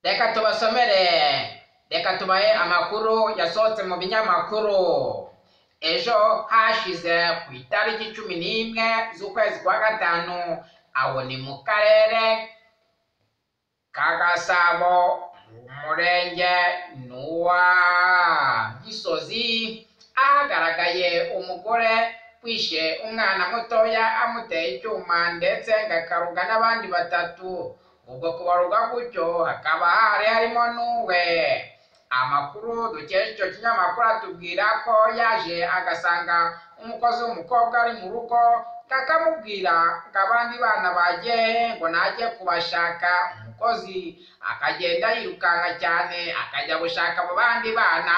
reka tubasomere reka tubahe amakuru yasohotse mu binyamakuru ejo hashize ku itariki cumi n'imwe z'ukwezi kwa gatanu aho ni mu karere ka gasabo umurenge n'uwa gisozi ahagaragaye umugore wishe umwana mutoya amuteye icyuma ndetse ngakaruga n'abandi batatu ubwo kubaruga gutyo hakaba hari harimo n'uwe amakuru dukesha icyo kinyamakuru atubwira ko yaje agasanga umukozi w'umukobwa ari mu rugo kakamubwira ngo abandi bana bagiye ngo najye kubashaka umukozi akagenda yirukanka cyane akajya gushaka abo bandi bana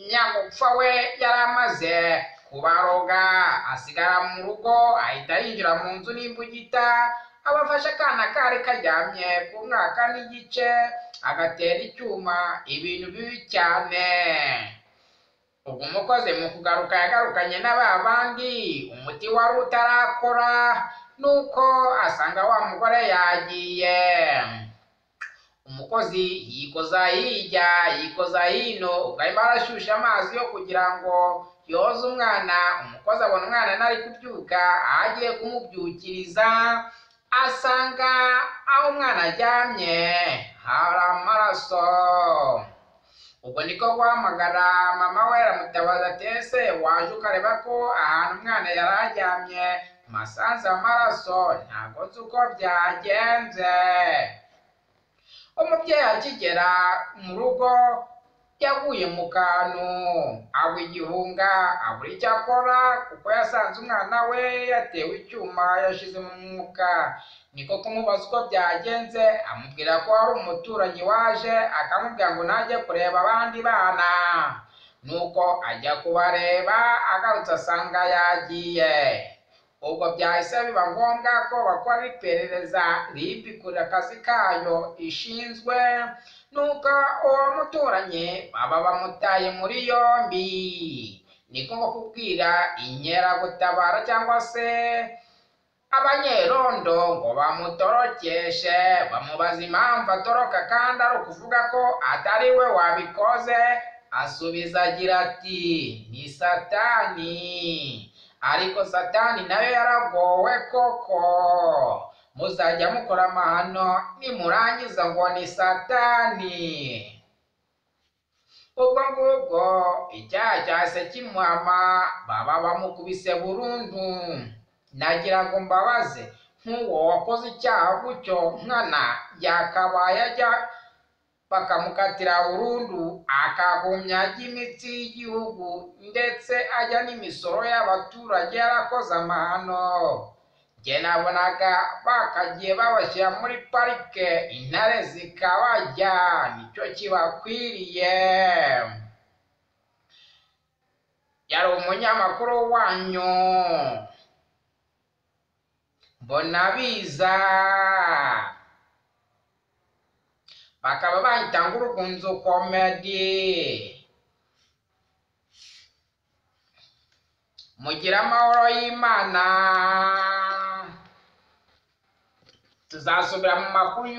nyamupfa we yari amaze kubaroga asigara mu rugo ahita yinjira mu nzu n'imbugita abafashe akana kari karyamye ku mwaka n'igice agatera icyuma ibintu bibi cyane ubwo umukozi mu kugaruka yagarukanye na ba bandi umuti wari utarakora nuko asanga wa mugore yagiye umukozi yikoza hirya yikoza hino ubwo arimo arashyushya amazi yo kugira ngo yoze umwana umukozi abona umwana ntari kubyuka aho agiye kumubyukiriza asanga aho umwana aryamye hari amaraso ubwo niko guhamagara mama we aramutabaza tese waje ukareba ko ahantu umwana yari aryamye masanze amaraso ntabwo nzi uko byagenze umubyeyi akigera mu rugo yaguye mu kantu agwa igihunga abura icyo akora kuko yasanze umwana we yatewe icyuma yashize mu mwuka niko kumubaza uko byagenze amubwira ko hari umuturanyi waje akamubwira ngo najye kureba abandi bana nuko ajya kubareba agarutse asanga yagiye ubwo byahise biba ngombwa ko bakora iperereza ribi kuri akazi kayo ishinzwe nuko uwo muturanyi baba bamutaye muri yombi niko kubwira inkeragutabara cyangwa se abanyerondo ngo bamutorokeshe bamubaza impamvu atoroka kandi ari ukuvuga ko atari we wabikoze asubiza agira ati ni satani ariko satani nayo yaragowe koko muzajya mukora amahano nimurangiza ngo ni satani ubwo ngubwo icyaha cyase kimwama baba bamukubise burundu nagira ngo mbabaze nk'uwo wakoze icyaha gutyo nkana yakabaye ajya bakamukatira burundu akagumya imitsi y'igihugu ndetse ajya n'imisoro y'abaturage yarakoze amahano njye nabonaga bakagiye babashyira muri parike intare zikabarya nicyo kibakwiriye yari umunyamakuru wanyu mbona biza bakaba bayita ngo urugunzo komedi mugire amahoro y'imana tuzasubira mu makuru